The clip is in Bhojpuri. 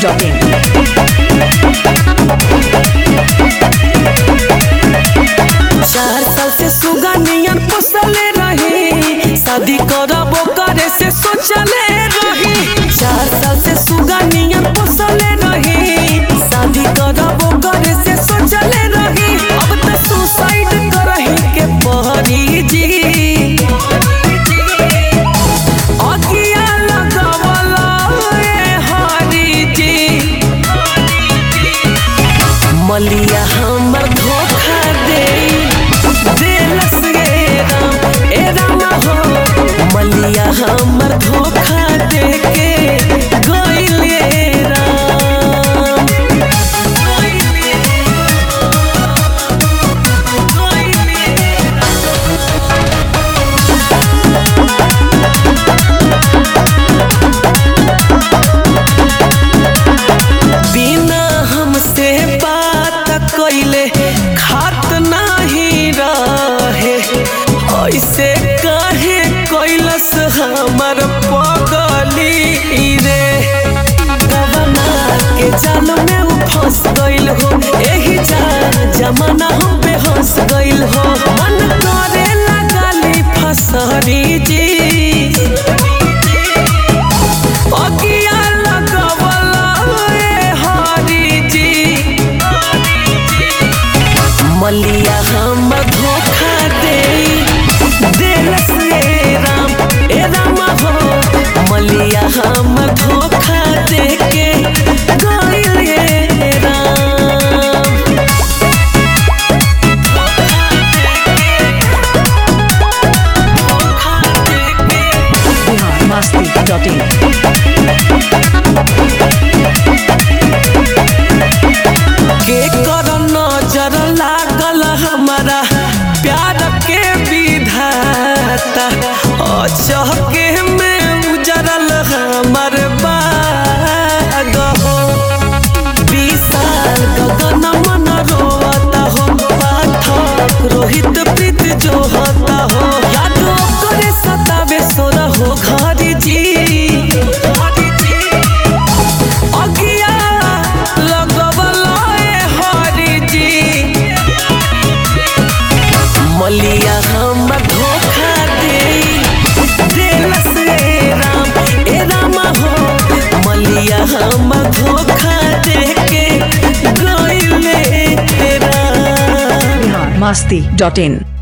biharmasti.in चार साल से सुगनियन पोसले रही शादी करबो करे से सोचले रही चार साल से सुगनियन पोसले रही शादी करबो करे से सोचले रही अब तो सुसाइड करही के पहरी जी अगिया लगवला ए हरी जी मलिया हमर धोखा दे देलस गे राम ए राम हो मलिया हमर धोखा दे के गइल गे राम बिना हमसे बात कइले खात नाही रहे ऐसे काहे कैलस हमर पगली रे गवना के जाल में उ फंस गइल हो एही जा जमाना हम पे हंस गइल हो मन करे लगाली फसरी जी अगिया लगवला ए हरी जी मलिया हम धोखा दे देलस ए राम ए राम हो मलिया हम धोखा दे के गइल ए राम धोखा दे के biharmasti.in के कर नजर लागल हमारा प्यार के विधाता अचहके में उजरल हमर बाग हो विशाल गगन मन रोता हो पाठक रोहित प्रीत जो होता हो याद करे सतावे सोर हो घर जी अगिया लगवला ए हरी जी मलिया हम धोखा दे देलस ए राम ए राम हो मलिया हम धोखा दे के गइले राम biharmasti.in